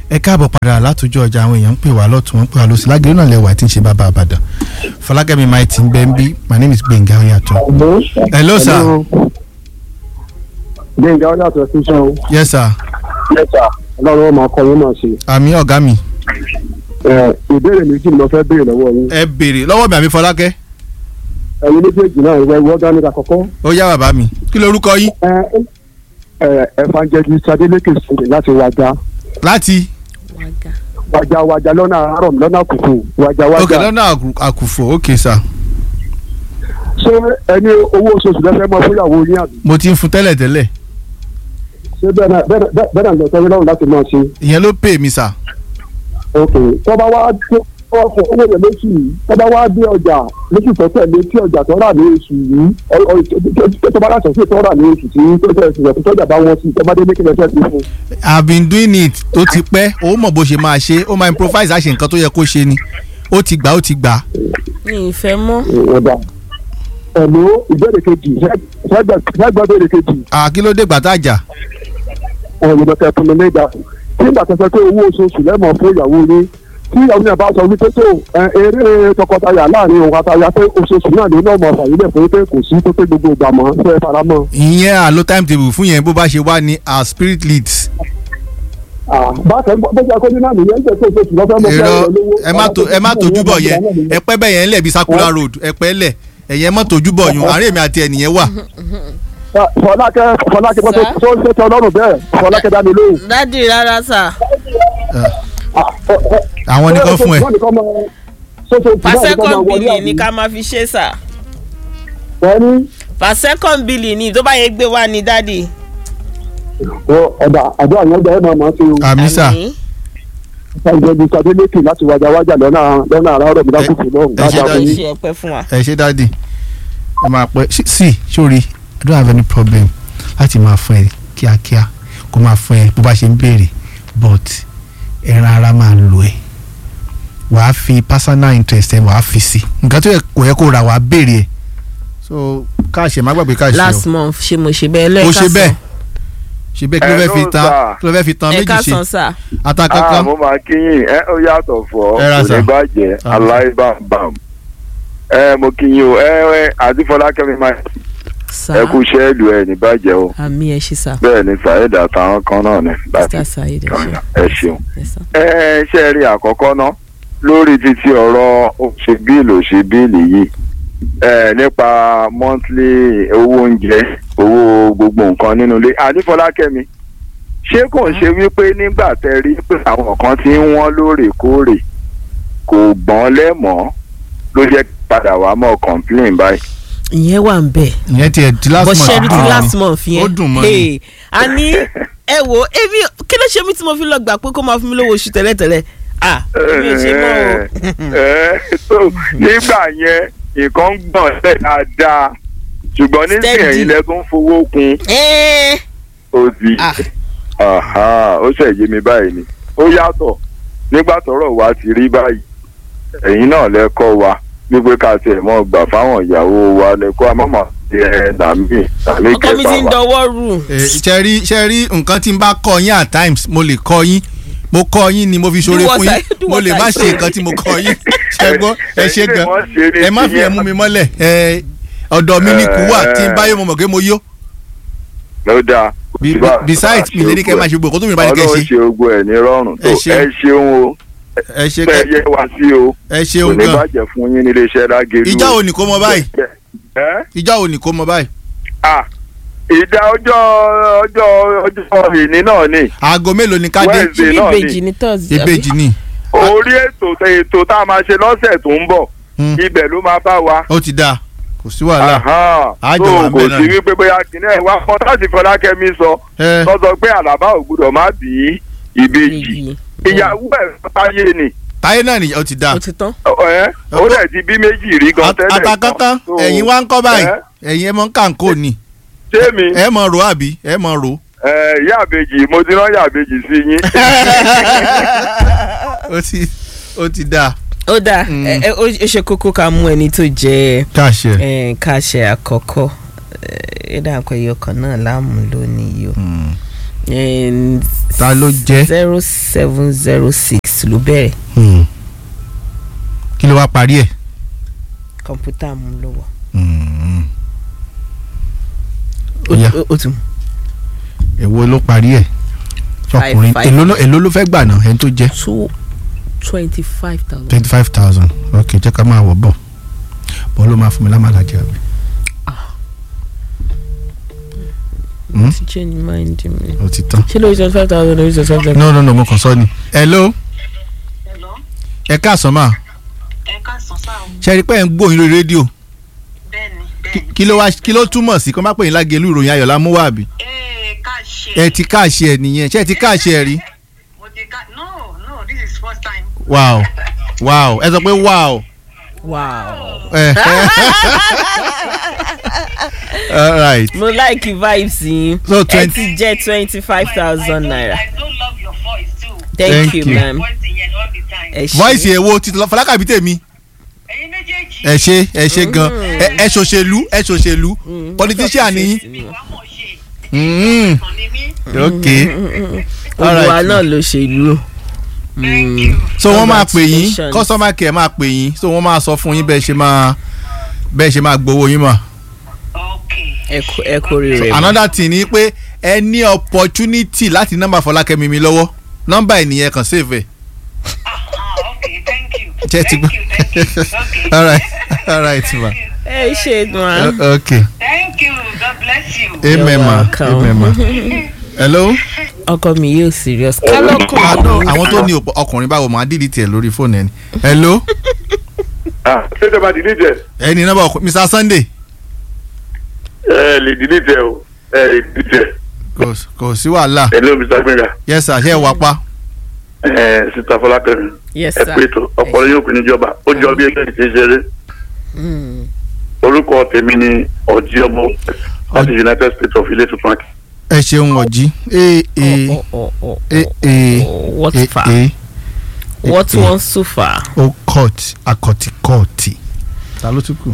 ẹ káàbọ̀ padà látòjọ́ ọjà àwọn èèyàn ń pè wá lọ́tún wọn ń pè wá lọ́sí lágẹ̀rẹ́ náà lẹ́wà tí ń ṣe bàbá àbàdàn fọlákẹ́mi máa ti ń bẹ́ ń bí my name is gbẹ̀ngà oyàtọ̀. hello sir. gbẹ̀ngà oyàtọ̀ ṣiṣẹ́ o. yes sir. yes sir. ọlọ́run ọmọ akọ yín náà ṣe. àmì ọ̀gá mi. ìbéèrè méjì ni mo fẹ́ béèrè lọ́wọ́ yín. ẹ béèrè lọ́wọ́ mi àbí fọlákẹ́. ẹ̀yin méjèèjì náà ìwọ ìwọ dání àkọ́kọ́. ó yá bàbá mi kí lorúkọ yín. evangelist adeleke sèdè láti wájà. láti. wájà wájà lọ́nà àárọ̀ lọ́nà àkùkù wájà wájà. ok lọ́nà àkùfò ok sir. ṣé ẹni owó oṣooṣù lẹ́fẹ̀ẹ́ máa fúnyàwó yín àbí. mo ti ń fún tẹ́lẹ̀ tẹ́lẹ̀. ṣé bẹ́ẹ̀ náà bẹ́ẹ̀ náà lọ́tọ́ yín lọ́rùn láti máa ṣe. ìyẹn ló pè mí sà. ok tọ́ba wá ọkọ̀ owó rẹ̀ lóṣù yìí tọ́ba wá dé ọjà lóṣù tó tẹ̀lé tí ọjà tó rà ní oṣù yìí tọ́ba láti ṣe tó rà ní oṣù tí tó tẹ̀ ṣùgbọ́n tó tọ́jà bá wọn sí tọ́ba dé ní kílẹ̀ fẹ́ fi fún. I've been doing it tó ti pẹ́ ó mọ̀ bó ṣe máa ṣe ó máa improvise àṣe nǹkan tó yẹ kó ṣe ni ó ti gbà ó ti gbà. mi ì fẹ́ mọ́. ọ̀dà ẹ̀lú ìbéèrè kejì ṣẹ́gbẹ́ ìbéèrè kejì. kí ló dé gbàtà jà. ọ̀yọ̀dọ̀ tẹ fún mi ní ìgbà tí ìgbà tẹ̀sẹ̀ pé owó oṣooṣù lẹ́mọ̀ fún ìyàwó yín tí ìyàwó náà bá sọ wípé tó eré tọkọtaya láàrin òun àtàyà pé oṣooṣù náà ló náà mọ̀ fàyílẹ̀ fún pé kò sí tó pé gbogbo ìgbà mọ́ fẹ́ fara mọ́. ìyẹn àlọ́ timetable fún yẹn bó bá ṣe wá ní our spirit leads. bákan bó ṣe akọ́jú náà nìyẹn ń tẹ̀ tó oṣooṣù lọ́fẹ́ mọ́ fẹ́ lówó. ẹ má tójú bọ̀ yẹn ẹ pẹ́ bẹ́ẹ̀ yẹn lẹ̀ bí circular road ẹ pẹ́ lẹ̀ ẹ̀yẹn má tójú bọ̀ yun àárẹ̀ mi àti ẹnìyẹn wà. fọlákẹ́ fọlákẹ́ bó tó ṣe tẹ ọlọ́run bẹ́ẹ̀ fọlákẹ́ dá mi lóhùn. dádì rárá sà. àwọn nìkan fún ẹ. pàṣẹkọ̀n bìlì ni ká máa fi ṣe sà. pàṣẹkọ̀n bìlì ni tó bá yẹ gbé wá ní dádì. ọ̀dà àjọ àwọn ọjà ẹ̀ máa máa ṣe o. àmì sà. ìjọba ìsàdélékè láti wájà wájà lọ́nà lọ́nà àràárọ̀ mi lákòókò lọ́hùn. ẹ ṣe dáàdì ṣe ọpẹ́ fún wa. ẹ ṣe dáàdì ẹ máa pẹ́ sí sórí I don't have any problem láti máa fún ẹ kíákíá kó máa fún ẹ bó bá ṣe ń béèrè but ẹran ara máa lò ẹ wàá fi personal interest ẹ wàá fi sí nǹkan tó yẹ kò yẹ kó ra wàá béèrè ẹ so káàṣẹ má gbàgbé káàṣẹ o last month ṣe mo ṣe bẹ́ẹ̀ o lẹ́ẹ̀ka ṣe bẹ́ẹ̀ ṣe bẹ́ẹ̀ kí ló fẹ́ fi tan kí ló fẹ́ fi tan méjì ẹ̀ka ṣe sàn sà. ata kankan mo máa kíyìn ẹ ó yàtọ̀ fọ́ Ẹ ra kò sà. ní bàjẹ́ Ah. aláìbàbàm ẹ mo kíyìn o ẹ ẹ àti fọlákẹ́mi máa sà ẹ kú sẹ́ẹ̀lù ẹ ní bàjẹ́ o àmì ẹ̀ ṣe sà. bẹ́ẹ̀ ni saheed àtàwọn kan náà ní láti mr saheed ẹ̀ ṣe. ẹ ṣeun. Yes, sir. ẹ ṣe rí àkọ́kọ́ ná lórí títí ọ̀rọ̀ òṣè bíìlì òṣè bíìlì yìí ẹ nípa monthly owó oúnjẹ owó gbogbo nǹkan nínú ilé àdífọlákẹ́mi ṣé kò ń ṣe wípé nígbà tẹ rí pé àwọn kan ti ń wọ́n lóòrèkóòrè kò gbọ́n lẹ́mọ̀ọ́ ló jẹ́ kí padà wá mọ́ complain báyìí. ìyẹn wà ń bẹ̀. ìyẹn tiẹ̀ ti last bó month ṣe rí ti dùn last mọ́. month yẹn. ó dùn mọ́ ni Hey, a ní ẹ wo ebi kí ló ṣe mí tí mo fi lọ gbà pé kó máa fún mi lówó oṣù tẹ́lẹ̀tẹ́lẹ̀ ah èmi ò ṣe mọ́ o. ẹ so nígbà yẹn nǹkan ń gbọ̀n lẹ̀ dáadáa ṣùgbọ́n nísìnyí Steady. ẹ̀yin lẹ tún fowó kún Ẹ́ẹ́, ó di Ah. Aha, ó ṣe yé mi báyìí ni ó yàtọ̀ nígbà tọ́rọ̀ wa ti rí báyìí ẹ̀yin náà lẹ kọ́ wa wípé ká tiẹ̀ mọ́ gbà fáwọn ìyàwó wa lẹ kọ́ àmọ́mọ́ ẹ nàmí nàmí ọkọ mi ti ń kẹfà wa. dọwọ́ rù. Eh, ṣe rí ṣe rí nǹkan tí n bá kọ yín at times mo lè kọ yín mo kọ yín ni mo fi ṣoore Do what fún I- yín do mo what lè I má say. ṣe nǹkan tí mo kọ yín ṣe gbọ́ ẹ ṣe Ẹ̀yin lè gan mọ́ ṣe ní ẹ má fi tiyẹn. ẹ̀mú mi mọ́lẹ̀ ẹ ọ̀dọ̀ mi ni kú wà tí n bá yóò mọ̀ mọ̀ pé mo yó ló dáa. Be- be- besides mi lè ní kẹ́ máa ṣe gbogbo kó tó mi bá ní kẹ́ ọlọ́run ṣe ṣe gbogbo ẹ̀ ní rọrùn tó Ẹ ṣeun. ẹ ṣeun o ẹ ṣe bẹ́ẹ̀ kẹ́ yẹ wá sí o ẹ kò ṣeun ní gan bàjẹ́ fún yín nílé iṣẹ́ lágẹ̀lú. ìjà ò ní kó mọ báyìí ẹ́ ìjà ò ní kó mọ báyìí ah ìdá ọjọ́ ọjọ́ ọjọ́ ìní náà ni aago mélòó ni ká dé Wednesday ibi náà ni. ìbejì ní thursday. àbí? ìbejì ni orí ètò ètò tá a máa ṣe lọ́sẹ̀ tó ń bọ̀ Hmm. ibẹ̀ ló máa bá wa. ó ti dáa kò sí wàhálà Aha. Á jọ So, wà ń kò bẹ̀ náà sí ni. wípé bóyá kìnìún ẹ̀ wá fọ́n láti Fọlákẹ́mi sọ ẹ tó sọ pé àlàbà ò gbúdọ̀ má bí ìbejì Ìbejì. ìyàwó ẹ̀ táyé ni táyé náà nìyẹn ó ti dáa ó ti tán. ẹ ó dẹ̀ ti bí méjì rí gan tẹ́lẹ̀ ata kankan So, ẹ̀yin wá ń kọ́ báyìí ẹ, ẹ̀yin ẹ mọ̀ ń kàǹkó ni ṣé mi ẹ mọ̀ ro àbí ẹ mọ̀ ro. ẹ, ìyá àbejì mo ti rán ìyá àbejì sí yín ó ti ó ti dáa. ó dáa Mm. ẹ ẹ, ó ṣe kókó ká mú ẹni tó jẹ káṣẹ. ẹ káṣẹ àkọ́kọ́ ẹ dà pé ẹyọ kan náà láàmú lónìí o And ta ló jẹ́ zero seven zero six ló bẹ̀rẹ̀ Hmm. kí ló wá parí ẹ̀ kọ̀ǹpútà mú lọ́wọ́. Hmm. Ó- Ó yá. ó- ó tún èwo ló parí ẹ̀ ọkùnrin five. èló ló- èló ló fẹ́ gbà náà ẹni tó jẹ́ two twenty five thousand. twenty five thousand ok jẹ́ ká máa wọ̀ bọ̀ bọ́ ló máa fún mi lámàlà jẹ́ àbí. Hmm? ti change mind mi. ó ti tán. ṣé lórí twenty five thousand lórí twenty five thousand. no no no mo kàn sọ ni. hello Hello, ẹ káàsán mà ẹ káàsán sáà o. ṣe rí pé ẹ̀ ń gbóyin lórí rédíò Bẹ́ẹ̀ni, Kí- bẹ́ẹ̀ni. kí ló wá kí ló túmọ̀ sí kó má pè yín lágẹ̀lú ìròyìn ayọ̀ lámúwá àbí. Ee, ká ṣe. ẹ ti káàṣì ẹ nìyẹn ṣé ẹ ti káàṣì ẹ rí. Mo ti ká. No, no, this is first time. wow wow ẹ sọ pé wow. wow. ẹ all right mo like vibes yín. So ẹ 20 ti jẹ́ twenty five thousand naira. I do love your voice too. thank, Thank you you. ma'am. Voice yẹn all the time. ẹ ṣé. voice ẹ̀ wo ti fọlákàbí tèmi Ẹyin méjèèjì. ẹ ṣe ẹ ṣe gan ẹ ẹ ṣòṣèlú ẹ ṣòṣèlú politician ni yín. Ìwà mọ̀ ṣe. Mm, Kàn ní mí. ok all olùwà right náà ló ṣe ìlú. Thank you. so wọ́n máa pè yín Congratulations. customer care máa pè yín so wọ́n máa sọ fún yín bẹ́ẹ̀ ṣe máa bẹ́ẹ̀ ṣe máa gbowó yín mọ̀. Okay. ẹ kú ẹ kú rere. another thing ni pé ẹ ní opportunity láti nọ́mbà Fọlákẹ́mi mi lọ́wọ́ nọ́mbà ẹ̀ nìyẹn kàn save ẹ̀. Ah, ah, okay. Thank you. Jẹ́ ti Thank gbọ́. you. Thank you. Okay. all right all right ma ẹ ṣe gan. O- okay Thank you. God bless you. amen ma welcome. amen ma hello. ọkọ mi yóò serious. kálọ́kùn ah no àwọn tó ní òpó- ọkùnrin báwo máa dìdí tiẹ̀ lórí fóònù ẹni hello ah ṣé ìjọba dìlítẹ̀ ẹni nọ́mbà ọkùnrin Mr Sunday ẹ lè dìlítẹ̀ o ẹ lè dìlítẹ̀ kò kò sí wàhálà ẹ ló mr gbẹ̀ngà yes sir ṣe é wá pa ẹ sita fọlákẹ́mi yes ẹ sir. pé tó ọpọlọ yóò kún níjọba ó jọ bí ẹgbẹ́ ti ṣeré Mm. orúkọ tèmi ni ọjí ọmọ láti united states of ilé tuntun akẹ́. ẹ ṣeun ọjí ee ee Oh, oh, oh, oh, ee ee oh, what ee far ee what eh. wants so far. ó kọ́ọ̀tì akọ̀tì kọ́ọ̀tì ta ló tún kù.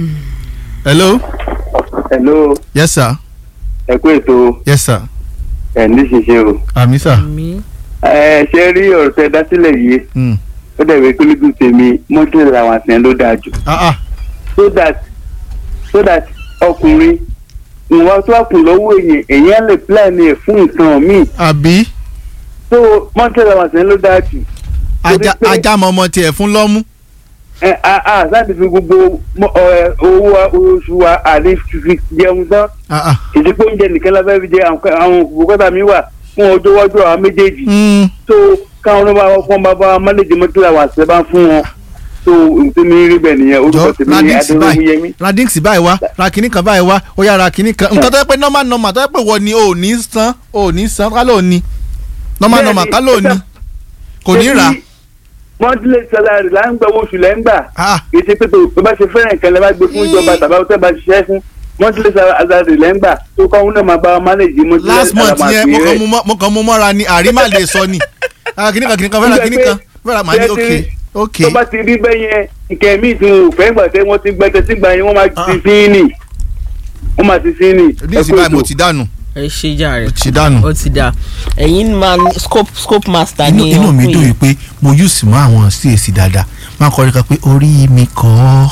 hello hello yes sir ẹ kú ètò yes sir ẹ̀ ní ṣiṣẹ́ o. àmì sir mi ẹ ṣe rí ọ̀rọ̀ tẹ dá sílẹ̀ yìí Mm. ó dẹ̀wé kólígùn tèmi mọ́tò làwọn àtìyàn ló dáa jù ah ah so that so that ọkùnrin ìwà tó wà kù lọ́wọ́ èèyàn èèyàn lè plan ẹ̀ fún nǹkan míì àbí so mọ́tò làwọn àtìyàn ló dáa jù. ajá Torí pé- ajá mọ́mọ́ tiẹ̀ fún lọ́mú ẹ a a láti fi gbogbo mọ- ẹ, owó wa- oṣù wa àlè fi jẹun tán ah ah ìdíkò oúnjẹ nìkan la fẹ́ fi jẹ àwọn àwọn òkúta mi wà fún ọjọ́ iwájú àwọn méjèèjì Mm. so káwọn ọmọ àwọn fún bàbá wa mọ́lẹ́jì mọ́tò làwọn àṣẹ bá fún wọn so ntẹ́mi rí bẹ́ẹ̀ nìyẹn orúkọ jọ tèmi ní radix báyìí adéwọ́múyẹmí. radix báyìí wá ra kínní kan báyìí wá ó yá ra kínní kan nǹkan tó yẹ pé normal normal tó yẹ pé wọ́n ni ò ní san ò ní san ká ló ní normal Bẹ́ẹ̀ni, normal ká ló ní kò ní rà monthly salary là ń gbà owó oṣù lẹ́ ń gbà ah kì í ṣe pé tó o bá ṣe fẹ́ràn nǹkan lẹ́ bá gbé fún ìjọba tàbí àwọn tẹ́ bá ṣiṣẹ́ fún monthly salary lẹ́ ń gbà tó kọ́ ọ́n náà máa bá wa manage monthly last month salary yẹn mo kàn rẹ̀. mú mọ́- mo kàn mú mọ́ra ni àrímà lè sọ ni ah kínní kan kínní kan fẹ́ ra kínní kan fẹ́ ra màá ní ok ok tó bá ti rí bẹ́ẹ̀ yẹn nǹkan míì tí wọn ò fẹ́ gbà tẹ́ wọ́n ti gbẹ́tẹ́ sígbà yẹn wọ́n máa ti Ah. sí ní wọ́n máa ti sí ní. ní ìsìn báyìí mo ti dànù ẹ ṣe jàre mo ti dànù. ó ti dà ẹ̀yin máa ní scope scope master inú ní inú mi ọkùnrin dùn yìí pé mo use mọ àwọn CAC dáadáa máa kọrin kan pé orí mi kọ́ ọ́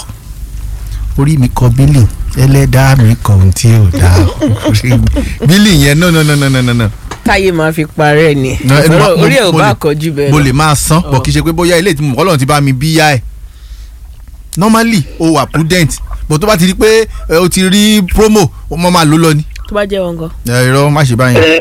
orí mi kọ́ bílì ẹlẹ́dàá mi kọ́ ohun tí ò dáa Orí mi- bílì yẹn no no no no no no no táyé máa fi parẹ́ ni No, ẹnu ma- Ọ̀rọ̀- orí ẹ̀ ò mo bá lè- kọjú bẹ́ẹ̀ mo lọ. lè máa san bọ̀ kì í ṣe pé bóyá ilé ìtumọ̀ ọlọ́run ti bá mi bí yá ẹ̀ normally o wà prudent but tó bá ti rí pé ẹ, o ti rí promo o mọ̀ máa lò lọ ni tó bá jẹ́ wọn gan. ẹ irọ́ má ṣe báyẹn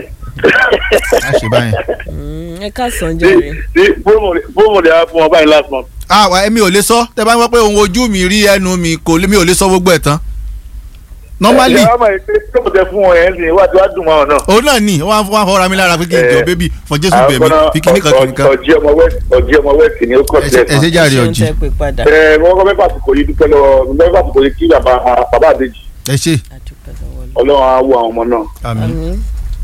má ṣe báyẹn. Mm, ẹ káàsán jàre. fóònù rẹ̀ á fún ọ báyìí last month. ah wa èmi ò lè sọ tẹ bá ń wọ pé ohun ojú mi rí ẹnu mi kò lè mi ò lè sọ gbogbo ẹ̀ tán normally ẹ ọmọ ìpè tó kò tẹ fún ọ yẹn ní wá tí wàá dùn wọn náà. òun náà ni wọn wọn fọra mi lára pé kí n jọ Eh, bébì fọ jésù bẹ̀mí fi kíní kan kíní kan ọjí ọmọ west ọjí ọmọ west ni ó kọ ẹ sí ṣe- ẹ ṣe jàre ṣé ń ọjì tẹ́ pé padà. ẹ mo kọ́ mẹ́fà àsìkò yìí dúpẹ́ lọ́wọ́ mo mẹ́fà àsìkò yìí kí bàbá bàbá àdéjì ẹ ṣe àdúpẹ́ lọ́wọ́ lọ. ọlọ́run á wo àwọn ọmọ náà àmì àmín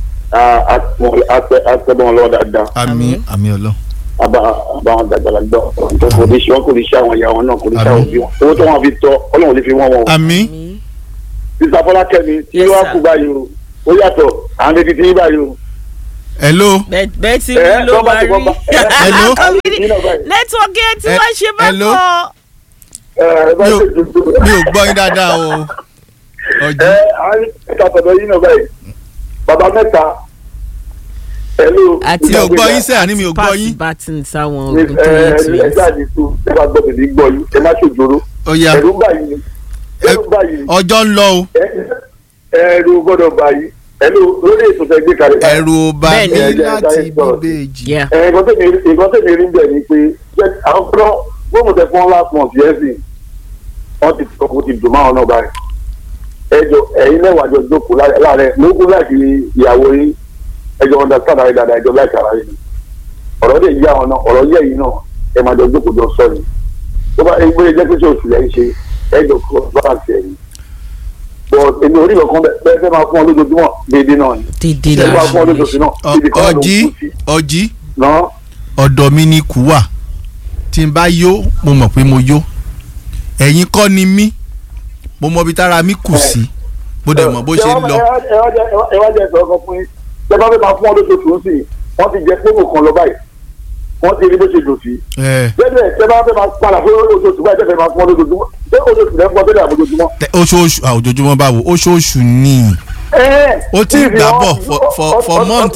á tẹ́ bọ́ wọn lọ́wọ́ dáadáa àmì àmì ọlọ àbá àbá wọn dàgbàlá gbọ́ tó kò ní ṣe wọn kò ní ṣe àwọn ìyá wọn náà kò ní ṣe àwọn òbí wọn owó tó wọn fi tọ́ ọlọ́run lè fi wọ́n wọn. àmì àmín. sísá fọlákẹ́mi tí Yes, wọ́n sir. kú báyìí o ó yàtọ̀ àwọn létí tí yín báyìí o hello bẹ́ẹ̀ bẹ́ẹ̀ tí Ẹ, rí ló bọ́bá máa ti rí bọ́bá. Hello? nẹ́tíwọ́kì ẹ ti Ẹ- wá ṣe hello? bákan. ẹ bá Mi ò- ṣe tuntun. mi ò gbọ́ yín dáadáa o ọ̀jì ẹ àwọn ìta tọ̀dọ̀ yín náà báyìí bàbá mẹ́ta pẹ̀lú àti mi ò gbọ́ yín sẹ́yà ní mi ò gbọ́ pass yín baton sáwọn ẹ ogun tó yẹ tó ẹ yẹ. jáde tó ẹ bá gbọ́ bèbí gbọ́ yín ẹ má ṣòjòrò ó yá ẹ̀rù ń bà yín ni ẹ̀rù ń bà yín ni ọjọ́ ń lọ o ẹ- ẹ̀rù gbọ́dọ̀ bà yín ẹ̀rù lórí ètò tẹ gbé kalẹ̀ báyìí. ẹ̀rù ò bà Bẹ́ẹ̀ni. mí Ẹ jẹ́ láti ẹ jẹ́ bíbèjì. Yeah. ẹ nǹkan tẹ̀mí nǹkan tẹ̀mí rí bẹ̀ ni pé jẹ́ àwọn fúnra wọ́n mọ̀ tẹ́ fún last month yẹn sì wọ́n ti sọ kó ti dùn máwọn náà báyìí ẹjọ ẹ̀yin mẹ́wàá jọ jókòó láàrẹ lókun láti ìyàwó yín ẹjọ understand ara yín dáadáa ẹjọ láìka ara yín ọ̀rọ̀ dẹ̀ yí àwọn náà ọ̀rọ̀ yẹ yín náà ẹ máa jọ jókòó jọ sọ ni tó bá ẹgbẹ́ jẹ́ pé ṣe oṣù lẹ́yìn ṣe ẹjọ kó balance ẹ̀yìn but èmi orí kankan bẹ́ẹ̀ fẹ́ máa fún ọ lójoojúmọ́ déédéé náà ni dédé ẹ máa fún ọ la lójoojúmọ́ Ọ- náà ibi kan ló ń ọ̀jì kú sí ọ̀jì náà ọ̀dọ̀ mi ni kú wà tí n bá yó mo mọ̀ pé mo yó ẹ̀yin kọ́ ni mí mo mọ ibi tára mi kù sí mo dẹ̀ mọ̀ bó ṣe ń lọ ẹ wá jẹ ẹ wá jẹ ìsọ̀rọ̀ kan fún yín ṣé bá fẹ́ máa fún ọ lóṣooṣù sí i wọ́n ti jẹ fóònù kan lọ báyìí wọ́n ti rí bó ṣe dùn sí. ẹ bẹ́ẹ̀ ṣé bá fẹ́ máa padà fún lóṣooṣù báyìí tẹ́fẹ́ máa fún ọ lójoojúmọ́ ṣé oṣooṣù lẹ́ fún ọ tẹ́lẹ̀ àbójoojúmọ́. tẹ- oṣooṣù à, ojoojúmọ́ báwo oṣooṣù ni Ó ti ń gbà bọ̀ for- for- for months.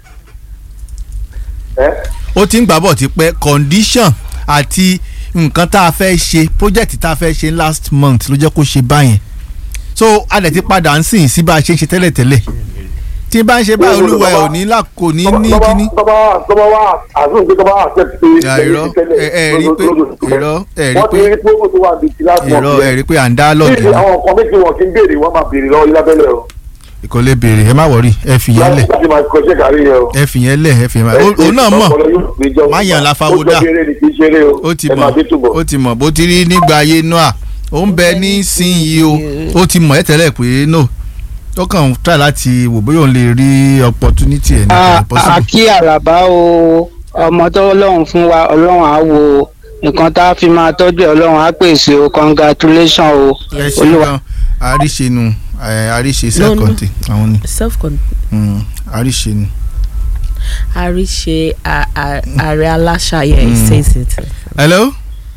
ó ti ń gbà bọ̀ tipẹ́ condition àti nǹkan tá a fẹ́ ṣe project tá a fẹ́ ṣe last month ló jẹ́ kó ṣe báyẹn so a dẹ̀ ti padà ń sìn sí bá a ṣe ń ṣe tẹ́lẹ̀tẹ́lẹ̀ tí n bá ń ṣe báyìí olúwa ẹ̀ ò ní là kò ní ní kíní. tọ́ba tọ́ba wa àzùn pé tọ́ba accept pé Ya, irọ́, ẹ- ẹ rí pé- irọ́, ẹ rí wọ́n ti pé- rí pé ó tó wà bìtì láti èrò ẹ̀ rí pé à ń dá lọ́ọ̀gì Níbi àwọn nǹkan méjì wọn kì í béèrè wọn máa béèrè lọ́wọ́ ilábẹ́lẹ̀ o kò lè béèrè ẹ má wọrí ẹ fìyẹn lẹ̀ láti máa kọ́ ṣe kárí yẹn o. ẹ fìyẹn lẹ̀ ẹ fìyẹn lẹ̀ òun náà mọ̀ má yàn láfáwó dà. ó ti mọ̀ ó ti mọ̀ bó ti rí nígbà ayé noah ó ń bẹ nísìnyí o ó ti mọ̀ ẹ́ tẹ́lẹ̀ pé no ó kàn ń try láti wò bóyá òun lè rí opportunity ẹ̀ ní a kò possible. a kí àràbá o ọmọ tó ọlọ́run fún wa ọlọ́run á wo nǹkan tá a fi máa tọ́jú ẹ̀ ọlọ́run á pèsè o congratulation o ẹ ṣe olúwa. gan àríṣe nu ẹ, àríṣe No, self no. contain àwọn ni self con Mm, àríṣe ni. àríṣe a- a- ààrẹ aláṣàyẹ Mm. says it. hello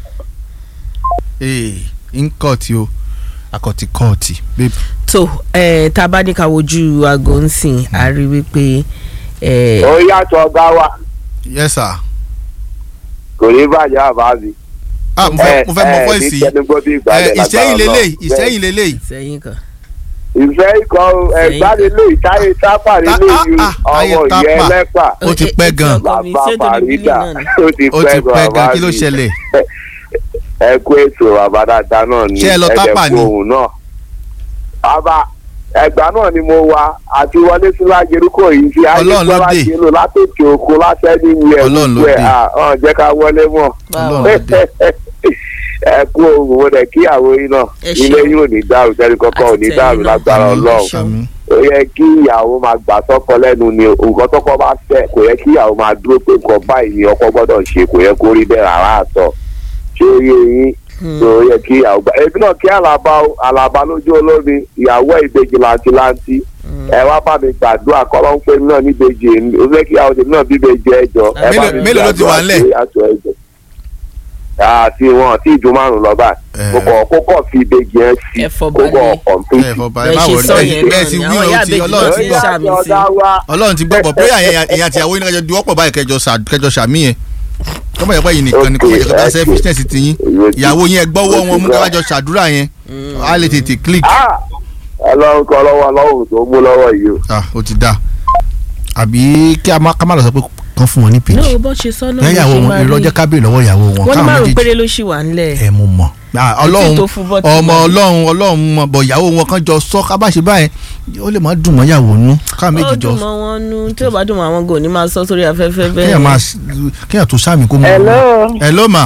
ee n kọ́ọ̀tì o akọ̀tì kọ́ọ̀tì babe tó ẹ tá a bá ní ká wojú aago ń sìn a rí wípé ẹ ó yàtọ̀ ọ̀gá wa yes sir kò ní bàjẹ́ àbá mi. ah mo fẹ́ mo fẹ́ mọ fọ́ìsì yìí ẹ, yìí. ìṣẹ́yìn lélẹ̀ ìṣẹ́yìn lélẹ̀ sẹ́yìn kan. ìfẹ́ ikọ̀ ẹ̀gbánilé ìtáyé tápà nínú Ah, ìlú ah, ah, ayé ọmọ tápà. ìyẹn lẹ́pà Ó ti pẹ́ gan. ọkọ mi, bàbá ṣé torí bílí fàrídà náà ni? ó ti ó ti pẹ́ pẹ́ gan bàbá kí ló mi. ṣẹlẹ̀ ẹ kú ètò bàbá dáadáa náà ni Ṣé ẹ lọ tápà ni? òun náà. bàbá ẹgbà náà ni mo wà àti wọlé sí lágerúkọ yìí fi ayé Ọlọ́run ló gbọ́dọ̀ dé. ṣe lò látòkè òkun látẹ́ni ìwé Ọlọ́run ló ẹ̀ dé. hàn jẹ́ ká wọlé mọ́ Ọlọ́run ló dé. ẹ kú òun mo dẹ̀ kíyàwó yín náà Ẹ ilé ṣeun. yín ò ní dàrú tẹ́lẹ̀ kọ́kọ́ ò ní Àti dàrú tẹ̀yin náà. lágbára Àmín, ọlọ́run àmín. ó yẹ kí ìyàwó máa gbà sọ́kọ lẹ́nu ni nǹkan tọ́kọ bá fẹ́ kò yẹ kí ìyàwó máa dúró pé nǹkan báyìí ni ọkọ gbọ́dọ̀ ṣe kò yẹ kó rí bẹ́ẹ̀ rárá àtọ̀ ṣé ó yẹ yín tó yẹ kí ìyàwó gbà ebi náà kí àlàbà o àlàbà lójú olómi ìyàwó ẹ̀ ìbejì làǹtìlàǹtì ẹ wá bá mi gbàdúrà kọ́lọ́ ń pè mí náà níbejì èmi ó fẹ́ kí ìyàwó tèmi náà bíbejì ẹjọ́ ẹ bá Mélòó- mi mélòó ló ti wà ńlẹ̀? gbàdúrà sí àtọ̀ ẹ̀jẹ̀ àti wọn tí ìjọ márùn lọ báyìí Eh. kókò kókò fi ìbejì yẹn sí Ẹ fọ kókò balẹ̀. ẹ kọ̀m̀pìtì fọ bá ẹ Bẹ́ẹ̀ má ṣe wọrí sọ bẹ́ẹ̀ yẹn bẹ́ẹ̀ náà sì ni, wí àwọn o ìyá ti àbèjì ọlọ́run náà ti ti ń gbọ́ ṣàmì sí. ọlọ́run ti gbọ́ pọ̀ pé ẹ̀yìn àti ìyàwó yín kájọ di wọ́pọ̀ báyìí kẹjọ ṣà- kẹjọ ṣàmì yẹn kọ́mọ̀ yẹn pé yìí nìkan ni kọ́mọ̀ yẹn kọ́ta Okay, selfishness ti yín ìyàwó yín ẹ gbọ́wọ́ wọn mú kájọ ṣàdúrà yẹn á lè tètè click Ah! ọlọ́run kọ́ lọ́wọ́ ọlọ́run tó mú lọ́wọ́ yìí o. ah ó ti dáa àbí kí a má ká má lọ sọ pé kán fún wọn ní page náà bó ṣe sọ náà lẹ́yìn ìyàwó wọn irọ́ jẹ́ ká béèrè lọ́wọ́ ìyàwó wọn wọ́n ní káwọn márùn méjèèjì péré ló ṣì wà ńlẹ̀. ẹ mo mọ̀ Ah, Kò tí ọlọ́run tó fún bọ́tì ọmọ náà. ọlọ́run ọlọ́run mọ̀ bọ̀ ìyàwó wọn kan jọ sọ ká bá ṣe báyẹn ó lè má dùn mọ́ ìyàwó nú káwọn méjì ó jọ dùn mọ́ wọn nú tí ó bá dùn mọ́ àwọn gò ní máa sọ sórí afẹ́fẹ́ bẹ́ẹ̀. kéèyàn máa kéèyàn tó sáàmì kó mọ. hello hello ma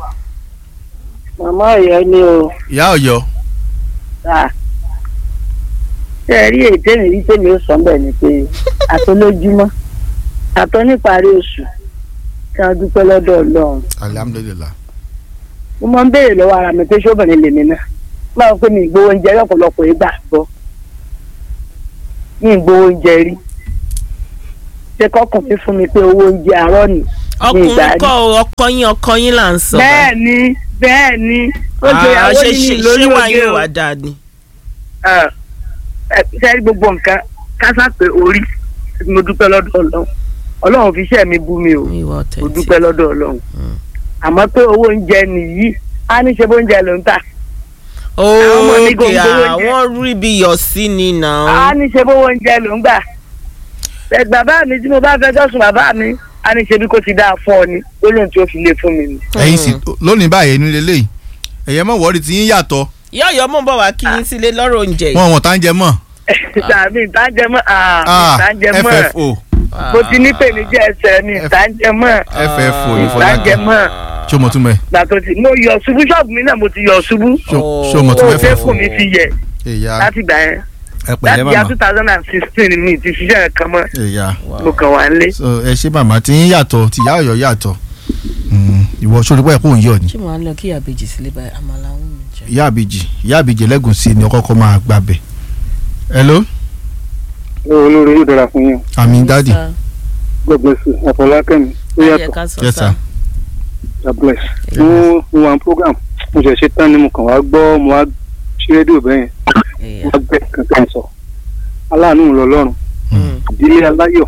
màmá ọ̀yọ́ ni o ìyá ọ̀yọ́ Ah. ṣé ẹ rí ètè mi rí tèmi ó sọ bẹ́ẹ̀ ni pé àtọ́lójúmọ́ àtọ́ níparí oṣù kí wọ́n dúpẹ́ lọ́dọ̀ ọlọ́run alihamudulilayi mo máa ń béèrè lọ́wọ́ ara mi pé ṣóbìnrin lèmi náà máa ń pè mí ìgbowó oúnjẹ lọ́pọ̀lọpọ̀ ìgbà gbọ́ ní ìgbowó oúnjẹ rí ṣé kọkùnrin fún mi pé owó oúnjẹ àárọ̀ ni ọkùnrin kọ ọkọ yín ọkọ yín là ń sọ. bẹ́ẹ̀ ni bẹ́ẹ̀ ni ó ṣe Ah, ìyàwó ṣe ní mi ṣe lórí ṣé wàá oge yóò o wá dáa ni. ṣe gbogbo nǹkan kásá pé orí mo dúpẹ́ lọ́dọ̀ ọlọ́run ọlọ́run fi iṣẹ́ mi bú mi o ìwà mo ọ̀tẹ̀ tí. dúpẹ́ lọ́dọ̀ ọlọ́run àmọ́ pé owó oúnjẹ nìyí á ní ṣe bóúnjẹ ló ń tà àwọn ọmọ mi ókè gòǹgò oúnjẹ. àwọn rí bí yọ sí ni á náà. ní ṣe bówó oúnjẹ ló ń gbà Ẹ, bàbá mi tí mo bá fẹjọ́ sùn bàbá mi á ní ṣe bí kò ti dáa fún ọ ni lónìí tí ó fi lé fún mi ni. ẹ̀yin sì lónìí báyìí nílé lẹ́yìn ẹ̀yẹ mọ̀ wọ́ọ̀rì tí yín yàtọ̀ yọ̀yọ̀ mọ̀ bọ̀ wá kí yín sílé lọ́rọ̀ oúnjẹ yìí. wọn wọn tá ń jẹ mọ́ tàbí ìtàjẹmọ́ Ah, ìtàjẹmọ́ ffo mo ti ní pèníjẹ ẹsẹ̀ ni ìtàjẹmọ́ ffo ní Fọlákẹ́ ìtàjẹmọ́ ṣé o mọ̀ tún mẹ́ gbàtọ́ tí mo yọ ṣubú ṣọ́ọ̀bù mi náà mo ti yọ ṣubú ṣé o mọ̀ tún ó mẹ́ fẹ́ ffo kù mi ti yẹ ẹ̀yà láti gbà yẹn ẹ láti pẹ̀lẹ́ ya màmá two thousand and sixteen mi ti ṣiṣẹ́ kan mọ́ ẹ̀yà mo kàn wá nílé. so ẹ ṣe màmá tí yín yàtọ̀ tí ìyá ọ̀yọ́ yàtọ̀ Mm, ìwọ sórí pẹ́ kó ń yọ̀ ni ṣé mo á lọ kí àbèjì sílé báyìí àmàlà ń mi jẹ. ìyá àbèjì ìyá àbèjì ẹlẹ́gùn sí ni ọkọ̀ kọ́ máa gbàbẹ̀ hello olórí yóò dára fún yín àmì dádì god bless you àfọlákẹ́mi ó yẹ yàtọ̀ ká sọ yes sá. sir god bless. mo mo wà ní program mo ṣe ṣe tán ni mo kàn wá gbọ́ mo wá ṣe rédíò bẹ́yẹn mo wá gbẹ kankan sọ aláàánú lọ́lọ́run ìdílé aláyọ̀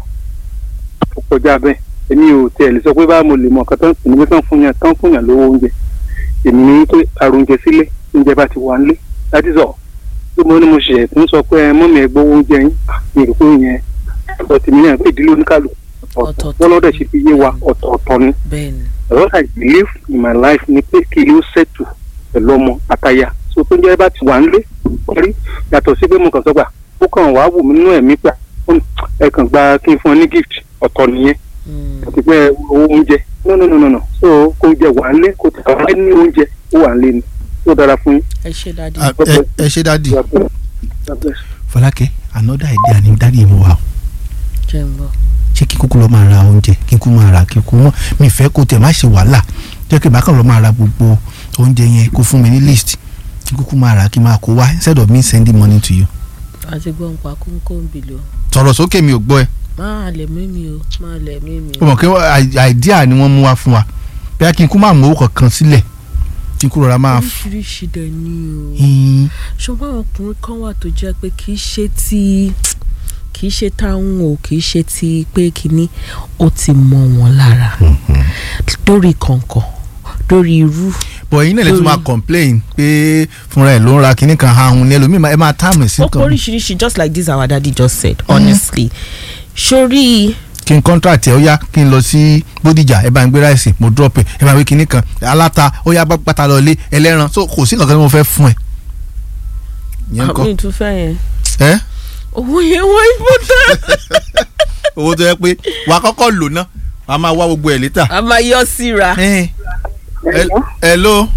ó kọjá bẹ́ẹ̀ èmi ò tiẹ̀ lè sọ pé bá mo lè mọ nǹkan tán sì ní pé tán fún yàn tán fún yàn lówó oúnjẹ èmi ní pé àrùn oúnjẹ sílé oúnjẹ bá ti wà nílé láti sọ pé mo ní mo ṣe tún sọ pé mọ́mí ẹ̀ gbowó oúnjẹ yín mi rò pé yẹn ọ̀tọ̀ tèmi náà pé ìdílé oníkàlù ọ̀tọ̀ Ọ̀tọ̀ọ̀tọ̀. wọ́n lọ́dẹ̀ ṣe fi yé wa ọ̀tọ̀ọ̀tọ̀ ni bẹ́ẹ̀ ni. what I believe in my life ni pé kí ló ṣètò pẹ̀lú ọmọ àtaya so tó ń jẹ́ bá ti wà nílé rí yàtọ̀ sí pé mo kàn sọ gbà ó kàn wá wù mí nínú ẹ̀mí gbà ẹ kàn gba kí n fún ọ ní gift ọ̀tọ̀ nìyẹn àti pé owó oúnjẹ no no no no no so kó jẹ wà nílé kó tẹ wà ní oúnjẹ ó wà nílé ni ó dára fún yín. ẹ ṣe dáadé. Ah, ẹ- ẹ ṣe dádì God bless. God bless. Fọlákẹ́ another idea ni dádì mo wà o jẹ́ ń bọ̀. ṣé kí kúkú lọ máa ra oúnjẹ kí kúkú máa ra kí kúkú mọ mi fẹ́ kó tẹ̀ má ṣe wàhálà jẹ́ kí bákan lọ máa ra gbogbo oúnjẹ yẹn kó fún mi ní list kí kúkú máa ra kí máa kó wá instead of me sending money to you. àti gbọ́ ń pa kóńkó ń bì lọ. sọ̀rọ̀ sókè mi ò gbọ́ ẹ máa lẹ̀ mímí o máa lẹ̀ mímí o o. mọ̀ pé i- idea ni wọ́n mú wá fún wa bí a kí n kú máa mú owó kankan sílẹ̀ kí n kú rọra máa. f- oríṣiríṣi dẹ̀ ni o. Hmm, ṣùgbọ́n àwọn ọkùnrin kan wà tó jẹ́ pé kì í ṣe ti kì í ṣe táwọn o kì í ṣe ti pé kínní ó ti mọ wọn lára lórí kọ̀ǹkọ̀ lórí irú but ẹ̀yin náà lè tún máa Lórí- complain pé fúnra ẹ̀ ló ń ra kinní kan ahun ní ẹlòmíì máa- ẹ máa táàmù sí ó kọ kan oríṣiríṣi just like this our daddy just said honestly sórí kí n contract ẹ ó yá kí n lọ sí Bódìjà ẹ bá ń gbé ráìsì mo drop ẹ ẹ máa wí kinní kan aláta ó yá bá pátá lọ lé ẹlẹ́ran so kò sí nǹkan tí mo fẹ́ fún ẹ. ìyẹn kọ́ àmì ìtúfẹ́ yẹn ẹ owó yẹn wọ́n important owó tó yẹ pé wàá kọ́kọ́ lò ná wàá máa wá gbogbo ẹ̀ létà. a máa yọ síra. ẹ hello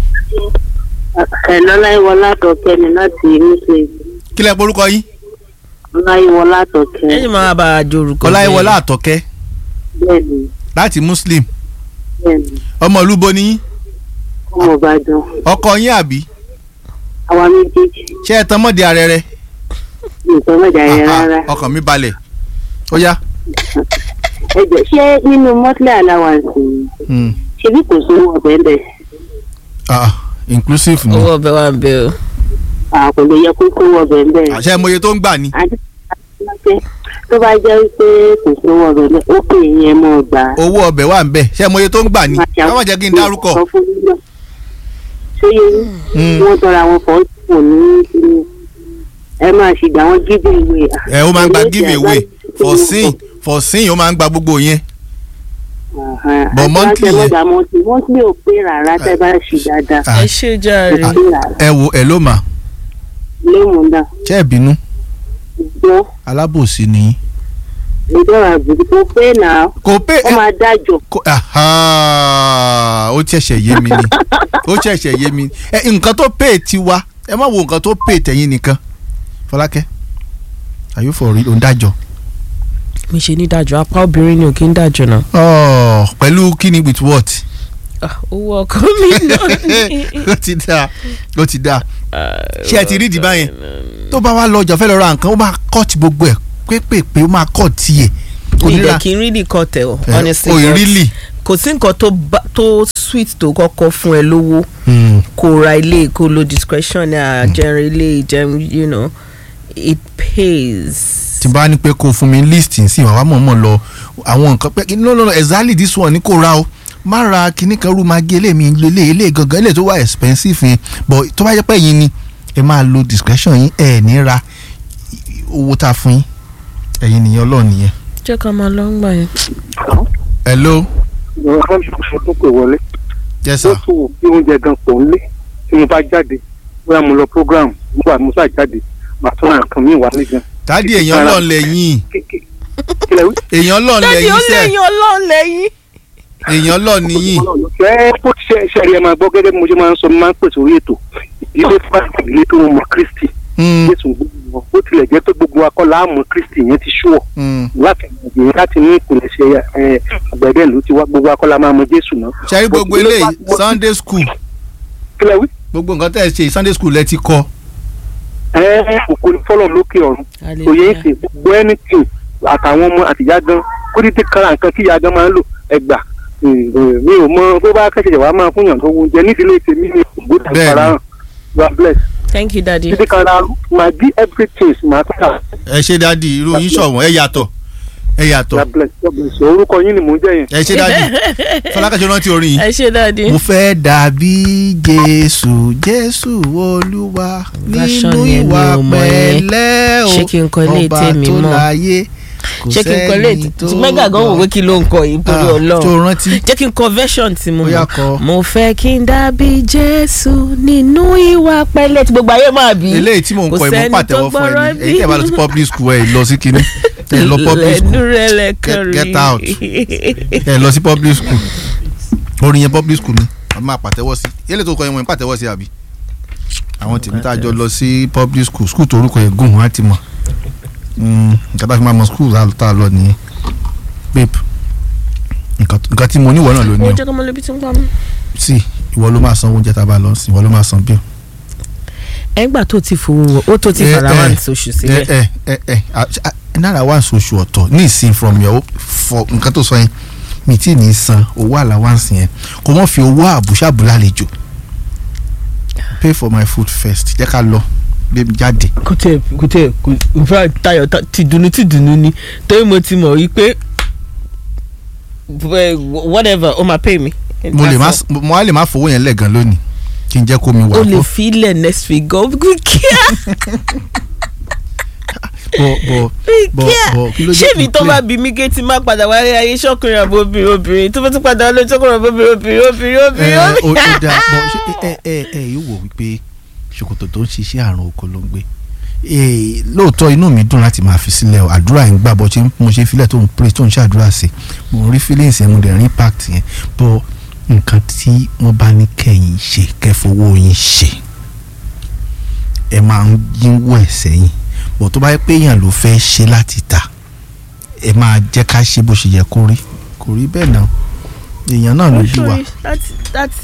ẹ̀lọ́ láìwọlá àtọ̀kẹ́ ni láti mùsùlùmí kí lẹ porúkọ yín láìwọlá àtọ̀kẹ́ ẹ̀yin máa bá a jorúkọ ọláyíwọlá àtọkẹ́ bẹ́ẹ̀ni láti muslim bẹ́ẹ̀ni ọmọ olúbo ni yín ọmọ ìbàdàn ọkọ yín àbí àwa méjèèjì ṣé ẹ tán mọ́dé ara rẹ nǹkan mẹ́ta yẹn Ah, ah, rárá ọkàn mi balẹ̀ ó yá. ẹ jẹ́ ṣé nínú mọ́tílẹ̀ allowance Hmm. ṣebí kò sówó ọbẹ̀ ń bẹ̀ Ah, inclusive ni owó ọbẹ̀ wa ń bẹ o. kò lè yẹ kó kówó ọbẹ̀ ń bẹ̀ àṣẹ ìmọye tó ń gbà ni. àti pé tó bá jẹ́ pé kò sówó ọbẹ̀ ń bẹ̀ ó pè yẹn mọ́ gbà á. owó ọbẹ̀ wà ń bẹ̀ ṣé ìmọye tó ń gbà ni. káwọn jẹ́ kí n dárúkọ. Sọ fún mi náà. ṣé yẹn Hmm. wọ́n tọrọ àwọn fọ́ kò ní kíni ẹ máa ṣì gbà wọ́n give away. ẹ ó máa ń gba give away for sin for sin ó máa ń gba gbogbo yẹn. But monthly yẹn- yẹn. monthly monthly ò pé rárá tẹ́ bá ṣì dáadáa. Ah, ẹ ṣe jàre. Ò pé rárá ẹ wo ẹ ló mà lóhùn náà ṣé ẹ bínú gbọ́ alábòsí ni yín. ìjọba àbùkù tó pé náà kò pé ó máa dájọ́. kò- aha, ó ṣẹ̀ṣẹ̀ yé mi ni ó ṣẹ̀ṣẹ̀ yé mi ni ẹ nǹkan tó pè tiwa ẹ má wo nǹkan tó pè tẹ̀yìn nìkan Fọlákẹ́ are you for real ó ń dájọ́. mi ṣe ní dájọ́ apá obìnrin ni ò kí ń dájọ́ náà. Oh, pẹ̀lú kíni with what. Ah, owó ọkọ mi náà ni. ó ti dáa ó ti dáa ṣé ẹ ti rí ìdìbà yẹn tó bá wá lọ ọjà fẹ́ lọ ra nǹkan ó máa kọ́ọ̀tì gbogbo ẹ̀ pépèpé ó máa kọ́ọ̀tì ẹ̀ mi onírà dẹ̀ kí n rí nìkan tẹ̀ ọ́ Eh, honestly oh, but really? kò sí nǹkan tó bá- tó sweet tó kọ́kọ́ fún ẹ lówó Mm. kó ra ilé kó lo discretion àjẹrin ilé ìjẹun you know it pays. tí n bá ní pé kó o fún mi list sí wàá mọ̀ọ́mọ̀ lọ àwọn nǹkan pé no no no exactly this one ni kò ra o má ra kinní kan rú máa gé eléyìí lélẹ̀ eléyìí gangan eléyìí tó wà expensive yẹn but tó bá jẹ́ pé yín ni ẹ máa lo discretion yín ẹ ní ra owó tá a fún yín ẹ̀yin nìyẹn ọlọ́ọ̀ nìyẹn. jẹ́ ká máa lọ ń gbà yẹn. hello wọ́n ṣe tó pè wọlé yes ó sir tún wò bí oúnjẹ gan pọ̀ ń lé tí mo bá jáde bóyá mo lọ program nígbà mo sá jáde màá tún ra nǹkan míì wá ní gan. dádì èèyàn ọlọ́ọ̀ lẹ́yìn kílẹ̀ wí. èèyàn ọlọ́ọ̀ dáàdi ó lẹ́yìn sẹ́ lẹ́yìn ọlọ́run lẹ́yìn. èèyàn ọlọ́ọ̀ nìyìn ẹ bó ti ṣe ṣẹ̀rí ẹ máa gbọ́ gẹ́gẹ́ bí mo ṣe máa ń sọ mo máa ń pèsè orí ètò ìdílé fún ìdílé tó mọ Kristi Mm, Jésù gbogbo wọn bó tilẹ̀ jẹ́ pé gbogbo akọ́lá àmọ́ Kristi yẹn ti ṣúọ̀ mm. láti ìgbìyànjú láti ní ìpìlẹ̀ṣẹ̀ ẹ, àgbẹ̀dẹ ló ti wá gbogbo akọ́lá máa mọ Jésù náà. ṣe rí gbogbo Bó- eléyìí bó- sunday school kílẹ̀ wí. gbogbo nǹkan tẹ̀ ṣe sunday school lẹ ti kọ́ ẹ òkú ni fọlọ́ lókè ọ̀run òye ń sè gbogbo anything àtàwọn ọmọ àtìyá gan kó dídí kára nǹkan kí ìyá gan máa ń lò ẹgbà mi ò mọ bó bá kẹ́sìtì wàá máa fún yàn tó oúnjẹ nídìílé tèmi ní ògbódà Bẹ́ẹ̀ni. ìfarahàn God bless thank you daddy. dídí kára máa bí everything máa tó kà ẹ ṣe dádì irú yín ṣọ̀wọ́n ẹ yàtọ̀ ẹ yàtọ̀ God bless God bless orúkọ yín ni mò ń jẹ́ yẹn. ẹ ṣe dádì fọlákàṣe rántí orin yìí. ẹ ṣe dáàdi. mo fẹ́ dàbí jésù jésù olúwa Version nínú yẹn mi ìwà ò mọ̀ yẹn. pẹ̀lẹ́ o Ṣé kí n kọ ilé ọba tèmi tó mọ̀? láyé kò ṣé kí n kọ ilé sẹ́ni tó tí mẹ́gà gan wò pé kí ló ń kọ yìí torí Ah, ọlọ́run. tó rántí jẹ́ kí n kọ version tí mo Bóyá mọ̀. kọ. mo fẹ́ kí n dàbí jésù nínú ìwà pẹ̀lẹ́ tí gbogbo ayé máa bí. eléyìí tí mò ń Kò kọ ẹ mọ sẹ́ni pàtẹ́wọ́ tó fún ẹ gbọ́rọ̀ ní bí. èyí tẹ́ bá lọ sí public school ẹ lọ sí kinní ẹ lọ public lẹ́nu school rẹ̀ lẹ́kàn rí. Get- get out. ẹ lọ sí public school orin yẹn public school ni a máa pàtẹ́wọ́ sí eléyìí tó kọ yẹn wọ́n pàtẹ́wọ́ sí àbí àwọn tèmi tá a jọ lọ sí public school school tó orúkọ yẹn gùn wọn á ti mọ̀ Mm, nǹkan tá a fi máa mọ school tá a lọ nìyẹn babe nǹkan nǹkan tí mo níwọ̀ náà ló ní ó o jẹ́ kí ọmọ lóbi tí ń pa mí. sí ìwọ ló máa san oúnjẹ tá a bá lọ sí ìwọ ló máa san bill. ẹgbà tó ti fowó ó tó ti Eh, fara eh, wá ní oṣù sílẹ̀. ẹ ẹ ẹ ẹ náírà wà sóṣù ọ̀tọ̀ ní ìsìn from your for nǹkan tó sọ yẹn mi tí ní san owó allowance yẹn kò wọ́n fi owó àbúṣàbù lálejò pay for my food first jẹ́ ká lọ gbé mi jáde. kò tẹ kò tẹ kò nfa tayọ ta- ti dunu ti dunu ni torí mo ti mọ̀ wípé eh, whatever o ma pay mi. mo lè má mo á lè má fowó yẹn lẹ́gàn lónìí kí n jẹ́ kó mi wà o lè fún filẹ̀ next week gan kíá bọ̀ bọ̀ bọ̀ kíá bọ̀ kí ló ṣé jẹ́ mi kí n tó play? bá bí mi ké tí má padà wálé ayé ṣọkùnrin àbò obìnrin obìnrin tó bá tún padà wálé ṣọkùnrin àbò obìnrin obìnrin obìnrin obìnrin ẹ ó ó obìnrin. dáa bọ̀ ṣé ẹ ẹ ẹ yóò wò wípé ṣòkòtò tó ń ṣiṣẹ́ àrùn oko ló ń gbé Eh, lóòótọ́ inú mi dùn láti máa fi sílẹ̀ o àdúrà yẹn gbà bọ́ ṣé mo ṣe filẹ̀ tó ń pray tó ń ṣàdúrà sí mo rí feelings yẹn mo dẹ̀ rí impact yẹn bọ́ nǹkan tí wọ́n bá ní kẹ́yìn ṣe kẹfowó yín ṣe ẹ máa ń yínwó ẹ̀ sẹ́yìn bọ̀ tó bá yẹ pé èèyàn ló fẹ́ ṣe láti ta ẹ máa jẹ́ ká ṣe bó ṣe yẹ kó rí kò rí bẹ́ẹ̀ náà èèyàn náà ló bí wa Sorry, láti láti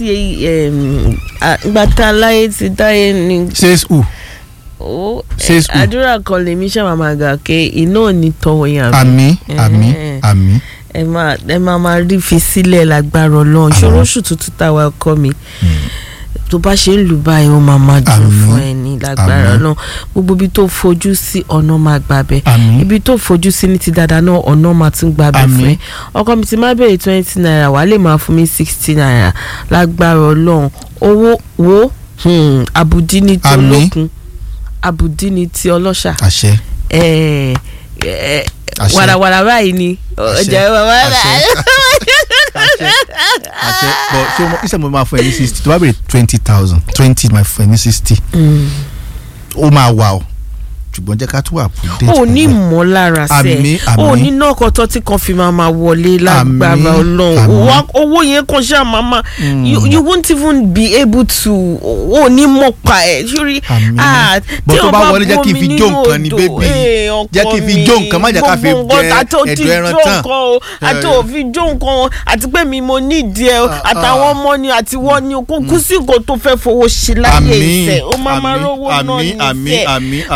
gbàtà láyé ti dáyé ni says who ó Say school. àdúrà kan lèmi ṣáà máa gà ké iná ò ní tọwọ́ yẹn àbí. àmì àmì Eh. àmì ẹ máa ẹ máa máa rí fi sílẹ̀ lágbára ọlọ́run ṣòro oṣù tuntun táwa ọkọ mi tó bá ṣe ń lù báyìí ó máa máa dùn Àmín. fún ẹ ní lágbára Àmín. ọlọ́run gbogbo ibi tó fojú sí ọ̀nà máa gbà bẹ́ẹ̀ àmì ibi tó fojú sí ní ti dáadáa náà ọ̀nà máa tún gbà bẹ́ẹ̀ Àmín. fún ẹ ọkọ mi ti máa bẹ̀rẹ̀ twenty naira wàá lè máa fún mi sixty naira lágbára ọlọ́run owó wo hmm, àbùdí ni ti Àmín. olókun àbùdí ni ti ọlọ́ṣà àṣẹ ẹ ẹ Àṣẹ. wàràwàrà báyìí ni ọjà wàrà àṣẹ àṣẹ bọ ṣé mo iṣẹ́ mo máa fún ẹ ní sixty tó bá bèrè twenty thousand twenty máa fún ẹ ní sixty ó máa wà o ṣùgbọ́n jẹ́ ká tún wà prudent ò ní pẹ̀lú ẹ̀. ìmọ̀lára Àmín, sẹ́ ò àmín. ní náà kọ́tọ́ tí kan fi máa máa wọlé lágbára Àmín, ọlọ́run àmín. Wá- owó yẹn kan ṣáà máa máa you, you won't even be able to ò ní mọ̀ pa ẹ̀ sórí Àmín. ah, Bọ́ tí tó o bá wọlé jẹ́ kí n bomi fi nínú jó nǹkan ni, odò, baby. eh, ọkọ Jẹ́ kí n fi mi, jó nǹkan, má jẹ́ ká fi gbogbo jẹ nǹkan àti ó ti ẹ̀dọ̀ ẹran jó tán. nǹkan o àti Eh. òfin jó nǹkan o àti pé mi mo ní ìdí ẹ o Ah, àtàwọn ah. ọmọ ni àti wọ́n ni o kó kú sí nǹkan tó fẹ́ fowó ṣe láyé Àmín, ìfẹ́ ó máa máa àmín, rówó náà àmín, ní àmín, ìfẹ́ àmín, bá àmín. ṣe ń pé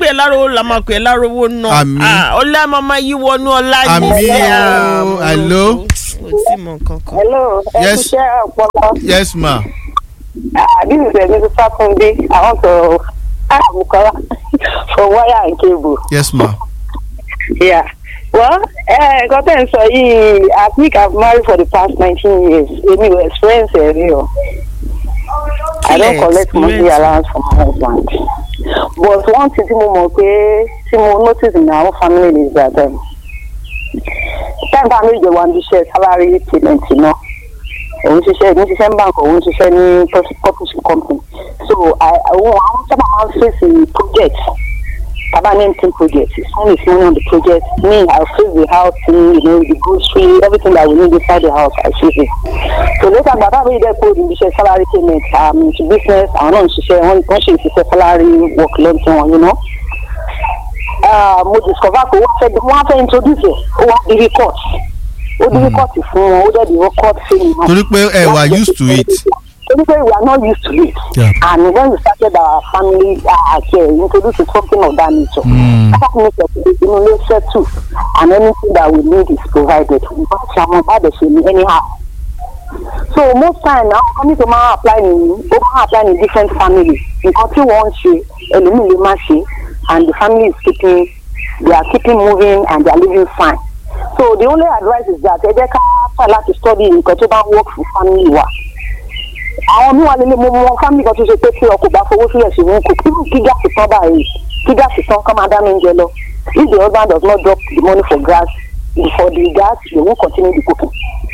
ẹ lárówó la máa pè é lárówó náà Àmín. Ah, ọlá máa máa yí wọnú ọlá ní Àmín Ah, o. mo- Hello? mo tí mọ kankan. hello ẹ Yes. kúṣẹ́ ọpọlọ yes ma Ah, this is Emi Fatunde I want to ah Bukola for wire and cable. yes ma Yeah. Well, eh, nǹkan tẹ́ ń sọ yìí, I think I've married for the past nineteen years. Èmi ò experience ẹ̀ rí o. I don't Kílẹ̀ collect monthly experience? allowance from my husband. But one thing tí mo mọ̀ pé tí mo notice in our family is that um, time bá méjì wà ní iṣẹ́ salary payment náà. Òun ṣiṣẹ́ ní ṣiṣẹ́ ń bank, òun ṣiṣẹ́ ní publishing company. So, I- àwọn àwọn sábà máa ń fèsì project Baba name team project. His son is running on the project. Me, I'll fix the house, thing, you know, the grocery, everything that we need inside the house, I fix it. So later, Baba really get paid in the share salary payment. Um, into business, I don't know, share one, one she share salary work, learn one, you know. Uh, mo discover pé wọ́n fẹ́ wọ́n á fẹ́ introduce ẹ̀ ó wá di record ó di record fún wọn ó dẹ̀ di record fún wọn. torí pé ẹ wà used to it torí pé we are not used to it. Yeah. and when we started our family uh, care introduce something of that nature. Mm. that make it inú ilé settle and anything that we need is provided. bá ṣe àwọn bá dẹ̀ ṣe ní anyhow. so most time na àwọn company tó máa apply ní ó máa apply ní different families nǹkan tí wọ́n ń ṣe ẹlòmíì lè má ṣe and the family is keeping they are keeping moving and they are living fine. so the only advice is that ẹ jẹ́ ká try láti study nǹkan tó bá work for family wa àwọn míì wà nílé mo mọ fámìlì kan tó ṣe pé tí ọkọ bá fowó sílẹ̀ sí wọn kò kí kí gáàsì tán báyìí kí gáàsì tán kọ́ máa dá mi oúnjẹ lọ if the husband does not drop the money for gas for the gas they won't continue the cooking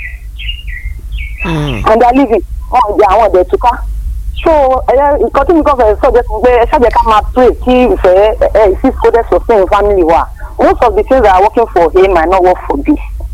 and they are living wọn jẹ àwọn ọdẹ túká so ẹyẹ nǹkan tí mi kàn fẹ́ sọ jẹ́ pé ẹ ṣàjẹ́ ká máa pray kí ìfẹ́ ẹ ìsí kódẹ́ sustain family wa most of the things that are working for A might not work for B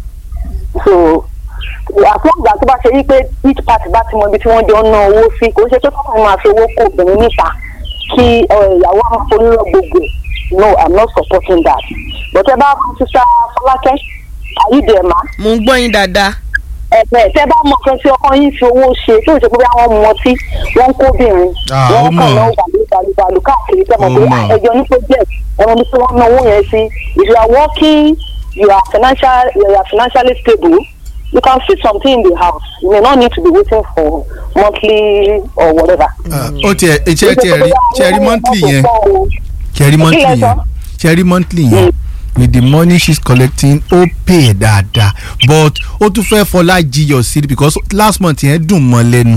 so àfọ̀gbà tó bá ṣe wípé each party bá ti mọ ibi tí wọ́n jọ ń ná owó sí kò ń ṣe pé kọ́kọ́ máa fi owó kó obìnrin níta kí ẹ, ìyàwó àwọn onírọ̀ gbogbo ẹ̀. no i'm not supporting that but ẹ bá fún sísá fọlákẹ́ àyídẹ̀ẹ́mà mo ń gbọ́ yín dáadáa. ẹ̀fẹ̀ tẹ́ bá mọ̀ pé tí ọkọ yín fi owó ṣe tí ò ṣe pé bí àwọn mọ tí wọ́n ń kóbìnrin Ah, ó wọ́n mọ̀. kàn náà balùbalù káàkiri tẹ́ mọ̀ Ó pé mọ̀. ẹjọ́ ní project ẹ̀wọ̀n ní tí wọ́n ná owó yẹn sí if you are working you are financial you are financially stable you can fit something in the house you may not need to be waiting for monthly or whatever. Ah, ó tiẹ̀ ṣe tiẹ̀ rí ṣe rí monthly yẹn ṣe rí monthly Kí lẹ yẹn sọ? ṣe rí monthly yẹn with the money she's collecting ó pay ẹ̀ dáadáa but ó tún fẹ́ fọlá jiyọ̀ sí i because last month yẹn dùn mọ́ lẹ́nu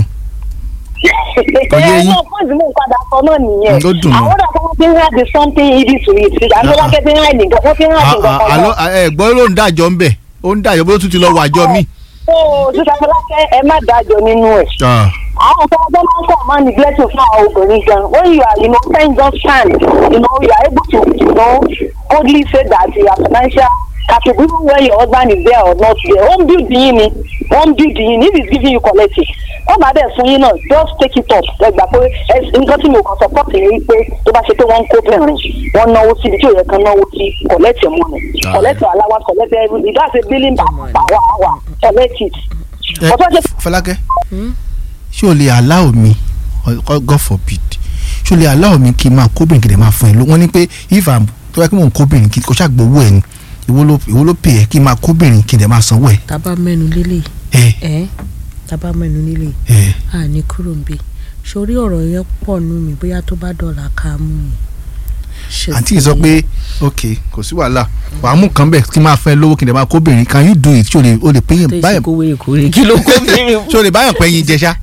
Kò yé yín. ẹ fún ìdílé padà sọ náà nìyẹn Ó dùn mí. àwọn ọ̀dà kan fi ń hàn di something easy to eat àti wọ́n kẹ́ fi ń hàn nìkan wọ́n fi ń hàn nìkan kan àlọ́ náà. ẹ gbọ́ ló ń dájọ́ ń bẹ̀ ó ń dájọ́ bó tún ti lọ wàjọ́ mi. ó sísá fọlákẹ́ ẹ má dájọ́ nínú ẹ̀. àwọn kan ọgbọ́n máa ń kọ́ máa neglect fún àwọn obìnrin gan when you are you know ten just stand you know you are able to you know boldly say that you are financial capable even when your husband is there or not there home build yín ni home build yín if he is giving you collect it wọ́n bá dẹ̀ fún yín náà just take it up ẹ gbà pé ẹ nǹkan tí mo kàn support yín ni pé tó bá ṣe pé wọ́n ń kó bẹ̀rẹ̀ wọ́n náwó síbi tí ò yẹ kán náwó sí collect your money collect your allowance collect everything that's a billing per per hour collect it. ẹ Ọ̀tọ̀ ṣe Fọlákẹ́ ṣé o lè allow mi or- God forbid ṣé o lè allow mi kí n máa kóbìnrin kí n dẹ̀ máa fún ẹ ló wọ́n ní pé if i'm tó yẹ kí mò ń kóbìnrin kí kò ṣàgbówó ẹ ni ìwọ ló ìwọ ló pè ẹ kí n máa kóbìnrin kí n dẹ̀ máa sanwó ẹ. tábà mẹ́nu lélẹ̀ ẹ ẹ́ tábà mẹ́nu lélẹ̀ ẹ à ní kúrò ń bẹ̀ sórí ọ̀rọ̀ yẹn pọ̀ nù mí bóyá tó bá dọ̀là ká mú mi. Ṣe àǹtí yìí sọ pé ok kò sí wàhálà wàá mú kan bẹ̀ kí n máa fẹ́ lówó kí n dẹ̀ máa kóbìnrin can you do it ṣé o lè o lè pé yẹn tó báyọ̀ ìsìnkú wé ìkórè kí ló kó mi ṣé o lè báyọ̀ pẹ́ yín jẹ ṣá.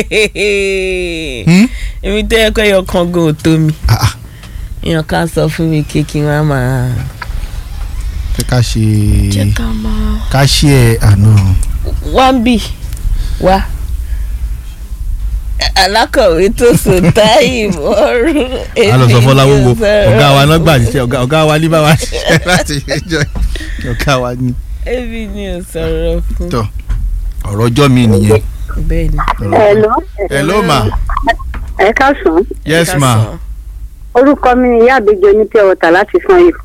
Hmm? èmi tẹ́ ẹ pé ọkàn gan ò tó mi Ah, ah, èèyàn kan sọ fún mi pé kí wọ́n máa. fẹ́ ká ṣe jẹ́ ká máa. ká ṣe ẹ àná. wá ń bì wá alákọ̀wé tó sùn táyì mọ́rú. a lọ sọ fọláwó wo èmi ò sọ̀rọ̀ ọ̀gá wa náà gbà ṣiṣẹ́ ọ̀gá ọ̀gá wa ní bá wa ṣiṣẹ́ láti ẹjọ́ ọ̀gá wa ní. èmi ni ò sọ̀rọ̀ fún. tọ ọ̀rọ̀ ọjọ́ mi nìyẹn. bẹ́ẹ̀ ni. Hello. hello ma ẹ káàsán yes ma orúkọ mi ni ìyá àbíjọ ní pure water láti san yìí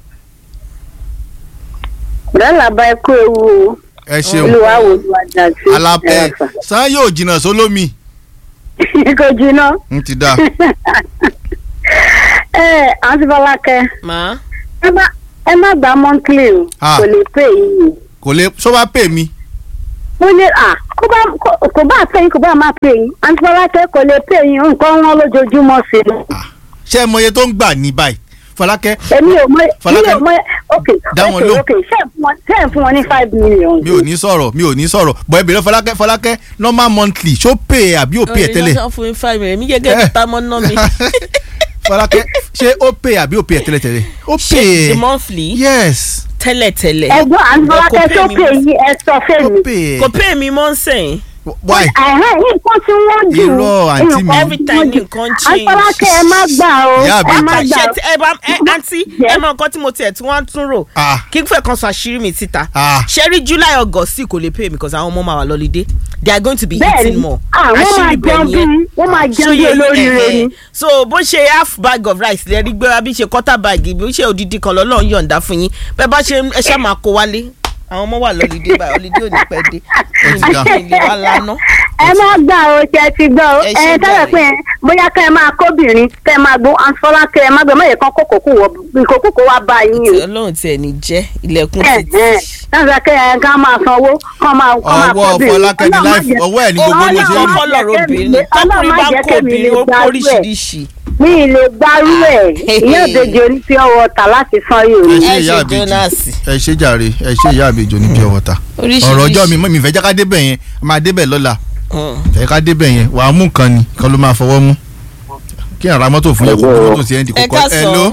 bẹ́ẹ̀ bá ẹ kú ewu o ẹ ṣeun olúwa wo olúwa dá sí alápẹ sàn yóò jìnnà sólómi kò jiná n ti da ẹ àǹtí Fọlákẹ́ màá ẹ má ẹ má gba monthly o Ah. kò lè pè yín kò lè sọ wá pè mí mo lè à kó bá kó- kò bá pè yín kò bá má pè yín àǹtí Fọlákẹ́ kò lè pè yín nǹkan wọn lójoojúmọ́ sí i. ṣé ẹ mọye tó ń gbà ní báyìí Fọlákẹ́ èmi ò mọ mi Fọlákẹ́, ò mọ ok dá wọn ok lóhùn. ok ṣé ẹ fún wọn ṣé ẹ fún wọn ní five million. mi ò ní sọ̀rọ̀ mi ò ní sọ̀rọ̀ bọ̀ ẹ bèrè Fọlákẹ́ Fọlákẹ́ normal monthly ṣó pè é àbí ò pè é tẹ́lẹ̀ ọ̀rẹ́ fún mi five million mi gẹ́gẹ́ bí tamọ́ ná mi Fọlákẹ́ ṣé ó pè é àbí ò pè é tẹ́lẹ̀ tẹ́lẹ̀ ó pè ṣe the é monthly yes tẹ́lẹ̀tẹ́lẹ̀ ẹ̀gbọ́n àǹtí Kò Fọlákẹ́ pè tó mí pè mọ́. yín ẹ sọ ó fèmí. pè é kò pay mi mọ́ sẹ́yìn why ẹ̀hẹ́n nǹkan tí wọ́n jù Irọ́, àǹtí mi. every time nǹkan change. àǹtí Fọlákẹ́ ẹ má gbà o Ìyá àbí ẹ má ìta. gbà ṣe o. ti ẹ bá ẹ àǹtí ẹ mọ nǹkan tí mo tiẹ̀ tí wọ́n tún rò ah kí n fẹ́ kan sọ àṣírí mi síta ah ṣe rí july august sì kò lè pay because àwọn ọmọ máa wà lọ́lídé they are going to be bẹ́ẹ̀ni eating more ah wọ́n máa jẹun bí wọ́n máa jẹun bí olóríire ni. so bó ṣe half bag of rice lè rí gbé wa bí ṣe quarter bag bí ṣe odidi kan lọ́lọ́run yọ̀ǹda fún yín bẹ́ẹ̀ bá ṣe ẹ ṣáà máa kó wálé àwọn ọmọ wà lọ́lídé báyìí ọlídé ò ní pẹ́ dé ti dá. ilé wa lánàá ẹ má gbà o ṣe ti gbọ́ o Ẹ ẹ ṣe tẹ́lẹ̀ jàre. pé bóyá kẹ́ ẹ máa kóbìnrin kẹ́ ẹ máa gbó Fọlákẹ́ ẹ má gbé mọ̀yẹ́ kan kókòkò wọ ìkókòkò wá bá yín o. ọlọ́run tiẹ̀ ní jẹ́ ilẹ̀kùn ẹ títí. ẹ náà kẹ́ ẹ ká máa sanwó kọ́ máa kọ́ máa ọwọ́ kóbìnrin. Fọlákẹ́ ní Ọlọ́run má láìfù jẹ́- ọwọ́ ẹ̀ ní gbogbo bó ṣe ọlọ́run rí kọ́ lọ́rọ̀ obìnrin Ọlọ́run tọkùnrin má bá jẹ́ kó kémi obìnrin lè ó gbárù ẹ̀. kóríṣiríṣi. mi ì lè gbarú ẹ̀ ìyá òdejò ní pure water láti san yóò ẹ ní. ṣe Ẹ ìyá ṣe àbèjì Jonas. ẹ ṣe jàre ẹ ṣe ìyá àbèjì ní pure water Oríṣiríṣi. ọ̀rọ̀ ọjọ́ mi mọ́ mi fẹ́ jẹ́ ká débẹ̀ yẹn a máa débẹ̀ lọ́la Mm. fẹ́ ká débẹ̀ yẹn wàá mú kan ni kan ló máa fọwọ́ mú kí n ra mọ́tò fún yẹn kó kó mọ́tò sí ẹ̀ ń di ẹ kókó ká ẹ sọ ló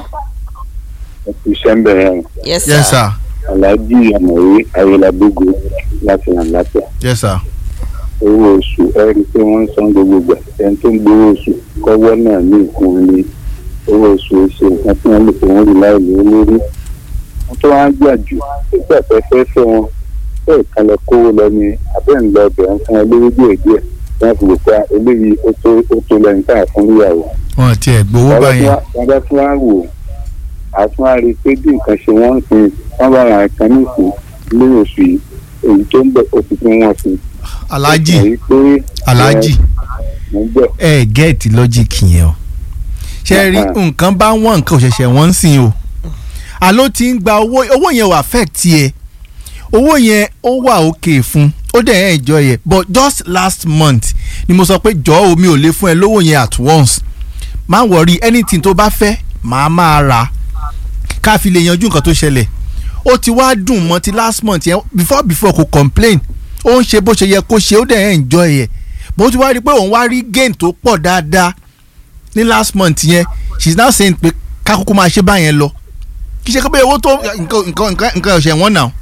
iṣẹ́ ń bẹ̀rẹ̀ yẹn yes yes sir. sir aláàjì àmọ̀wé ayélujábógo láti ràn lápẹ̀ yes sir owó oṣù ẹ rí i pé wọ́n ń san gbogbo gbà ẹni tó ń gbowó oṣù kọ́wọ́ náà ní ìkún ní owó oṣù ṣe nǹkan tí wọ́n lè fi wọ́n rí láì lé lórí wọ́n tó wá ń gbà jù nígbà tó fẹ́ fẹ́ wọn bẹ́ẹ̀ kan lọ kówó lọ ní abẹ́ ń lọ ọbẹ̀ ń fún wọn lówó díẹ̀ díẹ̀ wọ́n fi lè pa eléyìí ó tó ó tó lẹ́yìn tá a fún níyàwó wọn ti ẹ̀ gbowó báyẹn wọ́n bá tún wá wò á tún wá rí i pé bí nǹkan ṣe wọ́n ń sin wọ́n bá ra nǹkan ní ìsìn lé oṣù yìí èyí tó ń bẹ̀ oṣù tí wọ́n fi. aláàjì èyí pé aláàjì mo ń bẹ̀ ẹ gẹ́ẹ̀tì lọ́jìkì yẹn o ṣe rí Uh-huh. nǹkan bá wọ́n nǹkan òṣèṣẹ́ wọ́n ń sìn o àló ti ń gba owó owó yẹn wà affect ẹ owó yẹn ó wà òkè fún ó dẹ̀ ẹ̀ enjoy yẹ but just last month ni mo sọ pé jọ̀ọ́ o mi ò lè fún ẹ lówó yẹn at once má worry anything tó bá fẹ́ màá máa rà ká fi lè yanjú nǹkan tó ṣẹlẹ̀ ó ti wá dùn mọ́ ti last month yẹn before before kò complain ó ń ṣe bó ṣe yẹ kó ṣe ó dẹ̀ ẹ̀ enjoy yẹ bó ti wá rí i pé òun wá rí gain tó pọ̀ dáadáa ní last month yẹn she is now saying pé kákókó máa ṣe báyẹn lọ kì í ṣe pé owó tó nǹkan nǹkan nǹkan nǹkan ọ̀sẹ̀ wọn náà.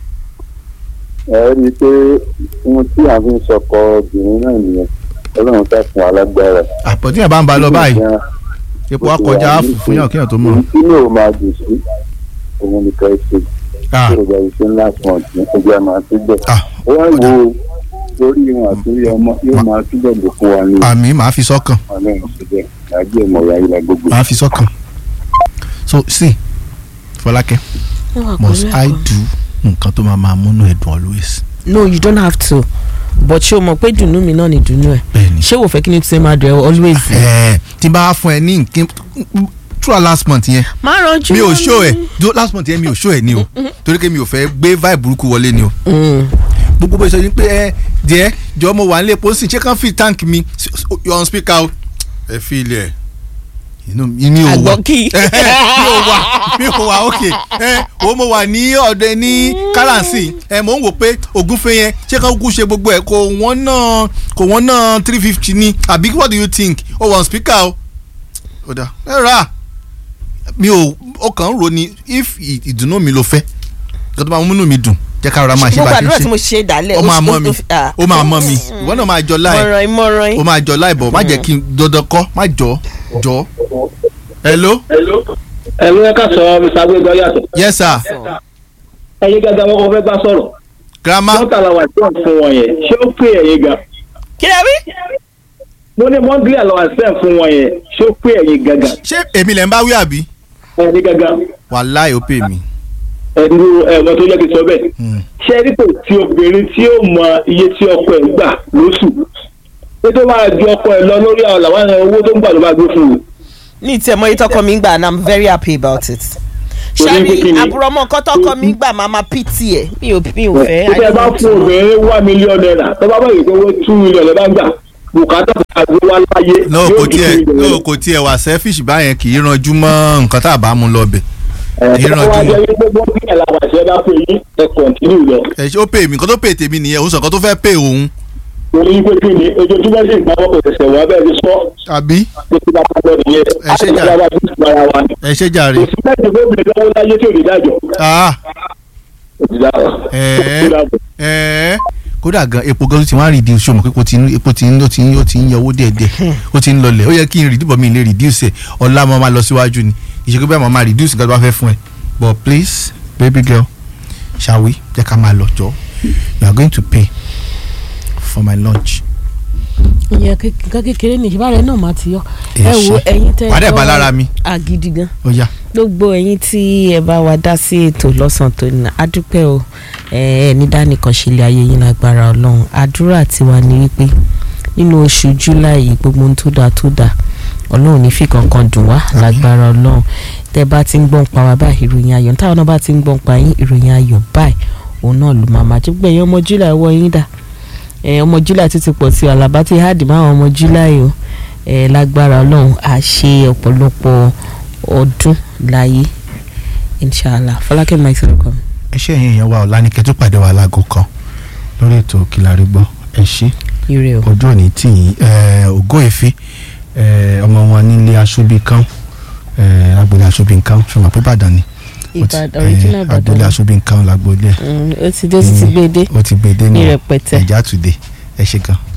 ẹ rí i pé ohun tí a fi ń sọkọ obìnrin náà nìyẹn ọlọ́run ká fún alágbára. àpótí yẹn bá ń ba lọ báyìí epo akọjá àfù fún yàn kéèyàn tó mọ̀. èyí tí yóò máa dùn sí òun nìkan ṣe Ah, tí ìrọ̀lẹ́ iṣẹ́ last month ní ọjọ́ máa túbọ̀. ah, ó wá wo lórí ìwọ̀n àtúnyẹ ọmọ yóò máa túbọ̀ dùn fún wa ní àmì màá fi sọ́kàn ọlọ́run síbẹ̀ láàbí ọmọ ìyá yìí la gbogbo. màá fi sọ́kàn. so see Fọlákẹ́ must I do nǹkan tó máa máa múnú ẹ̀ dùn always. no you don't have to but ṣé o mọ̀ pé dùnú mi náà ni dùnú ẹ̀ bẹ́ẹ̀ni. ṣé wò fẹ́ kí ni tí máa dùn ẹ́ always. ẹ̀ẹ́ tí n bá fún ẹ ní nǹkan throughout last month yẹn máa ranjú mi ò mọ́ show ẹ mi. do last month yẹn mi ò show ẹ ni o torí pé mi ò fẹ́ gbé vibe burúkú wọlé ni o Mm. gbogbo bó ṣe ní pé ẹ díẹ̀ jọ mo wà nílé pósí ṣé kàn fi tank mi S- s- you on speaker o ẹ fi ilẹ̀ inú mi ò wà àgbọ̀kì. mi ò wà mi ò wà ok ẹ o mo wà ní ọ̀dọ̀ ní kárànsì ẹ mò ń wò pé ògúnfe yẹn ṣé kàn kú ṣe gbogbo ẹ kò wọ́n náà kò wọ́n náà three fifty ni àbí what do you think o wà on speaker o ó dà ẹ rà mi ò ó kàn ń ro ni if ì- ìdùnnú mi ló fẹ́ kí tó máa múnú mi dùn jẹ́ ká rọra máa ṣe mo bá a ṣe gbàdúrà ń tí mo ṣe ṣe dálẹ̀ ó máa mọ́ mi ah. ó máa mọ́ mi ìwọ náà máa jọ láì mọ̀ràn ìmọ̀ràn ó máa jọ láì bọ̀ má jẹ́ kí n dandan kọ́ má jọ jọ. hello ẹ̀rọ ẹ̀ka sọ mr agbẹ́gbẹ́ yàtọ̀ yes sir ẹ̀yin gàgà wọn kò fẹ́ bá sọ̀rọ̀ grandma mọ́tàlá wà tí wọ́n fún wọn yẹn ṣé ó pè ẹ̀yin gan kí lè wí. mo ní mọ́ndílì àlọ́ àṣẹ fún wọn yẹn ṣé ó pè ẹ̀yin gangan ṣé èmi lẹ̀ ń bá wí àbí ẹ̀yin gangan wàláì ó pè mí. ẹ̀dúró ẹ̀wọ̀n tó yẹ kí n sọ bẹ́ẹ̀ Hmm. ṣé rí kò tí obìnrin tí ó mọ iye tí ọkọ ẹ̀ ń gbà lóṣù pé tó máa ju ọkọ ẹ̀ lọ lórí àwọn làwọn owó tó ń gbà ló máa gbé fún un ní ìtẹ̀ mọ́ ìtọ́kọ mi ń gbà and i'm very happy about it. Torí pé kí ṣáàrí ni? àbúrọ̀mọ́ nǹkan tọ́kọ mi ń gbà máa ma pt ẹ̀ mi ò mi ò fẹ́. títẹ bá fún obìnrin wá mílíọ̀nù náírà tó bá báyìí pé wọ́n tú mílíọ̀nù bá gbà bùkátà àgbo wá láyé. no yóò kò di tiẹ̀ two million. no kò tiẹ̀ wà selfish báyẹn kì í ranjú mọ́ nǹkan tá a bá mú lọ bẹ̀ ẹ̀ kì í tó ranjú wá mọ́. jẹ́ pé wọ́n bí ẹ̀ làwọn àṣẹ bá pè yín ẹ̀ kọ̀ǹtínú lọ. ẹ ṣe ó pè mí nǹkan tó pè tèmi nìyẹn òun sọ nǹkan tó fẹ́ pè òun. torí pé kí ni ojoojúmọ́ sì ń gbà wọ́n kò tẹ̀sẹ̀ wá bẹ́ẹ̀ ti sọ àbí pé kí bá bá lọ nìyẹn Ẹ ṣe jà. àti ìjọba ti sùn ara wa ni. ẹ ṣe jàre. kò sí láti gbé obìnrin lọ́wọ́ láyé tí ò ní dájọ́. ah Kò sí dájọ́. ẹ̀ẹ́ Kò sí dájọ́. ẹ̀ẹ́ kódà gan epo gan ló ti wá reduce ṣọmọ pé epo ti ń epo ti ń ó ti ń ó ti ń yọ owó díẹ̀díẹ̀ ó ti ń lọlẹ̀ ó yẹ kí n reduce but mi lè reduce ẹ̀ ọ̀la mo máa lọ síwájú ni ìṣègùn bẹ́ẹ̀ mo máa reduce nǹkan tó bá fẹ́ fún ẹ but please baby girl shall we jẹ́ ká máa lọ jọ you are going to pay for my lunch. ìyẹn nǹkan kékeré ní ìṣẹ́bàrẹ̀ náà máa ti yọ. Ẹ ẹ wo ṣé. ẹ̀yin tẹ́ Wàá dẹ̀ gbọ́ bá lára mi. àgídí gan. ó yá gbogbo ẹ̀yin tí ẹ bá wa dá sí ètò lọ́sàn tó ní adúpẹ́ o ẹ ẹ ní dánìkan ṣe ilé ayé yín lágbára ọlọ́run àdúrà tiwa ni wípé nínú oṣù july yìí gbogbo ohun tó dáa tó dáa ọlọ́run ní fi kankan dùn wá lágbára ọlọ́run tẹ́ bá ti ń gbọ́n pa wá báyìí ìròyìn ayọ̀ táwọn náà bá ti ń gbọ́n pa yín ìròyìn ayọ̀ báyìí òun náà ló máa máa jẹ́ gbẹ̀yìn ọmọ july wọ yín dà ẹ ọmọ july tó ti pọ̀ sí àlàbá ti háàdì máwọn ọmọ july o ẹ lágbára ọlọ́run á ṣe ọ̀pọ̀lọpọ̀ ọdún láyé inshallah fọlákẹ́ mike sọ̀rọ̀ kan. ẹ ṣe ẹ̀yin èèyàn wa ọ̀la ní kẹ́tù pàdé wa láago kan lórí ètò Kílárí Gbọ́ ẹ ṣé ire o. ojú òní tì yín ẹ, ògo èéfín ẹ, ọmọ wọn nílé aṣọ́bí kan agboolé aṣọ́bí kan ṣọlá pé Ìbàdàn ni Ó ti- Ìbàdàn original ẹ, Ìbàdàn. agboolé aṣọ́bí kan lágboolé Mm, ó ti dé ó ti ti gbé dé ó ti gbé dé ní nù rẹpẹtẹ. ẹ̀já tùdé ẹ ṣé gan.